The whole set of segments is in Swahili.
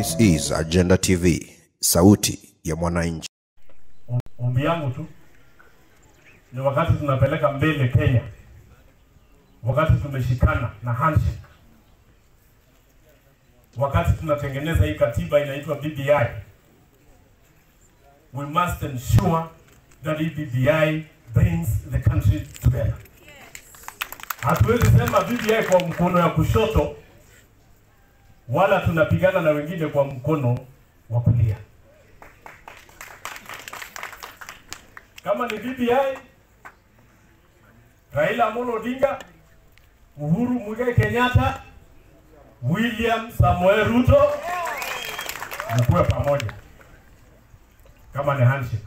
This is Agenda TV, sauti ya mwananchi. Ombi yangu tu ni wakati tunapeleka mbele Kenya, wakati tumeshikana na handshake, wakati tunatengeneza hii katiba inaitwa BBI, we must ensure that hii BBI brings the country together. Hatuwezi sema BBI kwa mkono ya kushoto, wala tunapigana na wengine kwa mkono wa kulia. kama ni BBI, Raila Amolo Odinga, Uhuru Muigai Kenyatta, William Samoei Ruto, mkuwe pamoja kama ni handshake.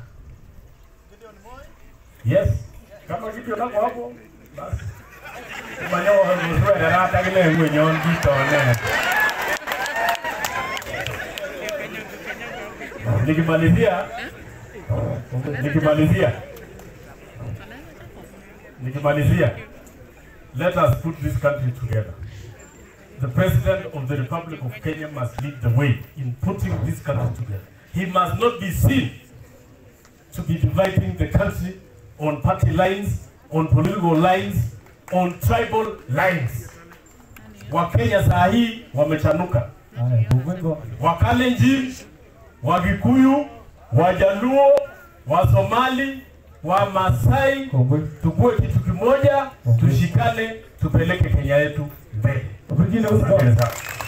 Yes, kama kitu nako hapo basi kumanyo mzwe rata kile mwenyon kitone. Nikimalizia nikimalizia nikimalizia let us put this country together the president of the republic of kenya must lead the way in putting this country together he must not be seen to be dividing the country on party lines on political lines on tribal lines wakenya saa hii wamechanuka wakalenjin wagikuyu wajaluo wasomali wa masai tukue kitu kimoja tushikane tupeleke kenya yetu mbele Asante sana.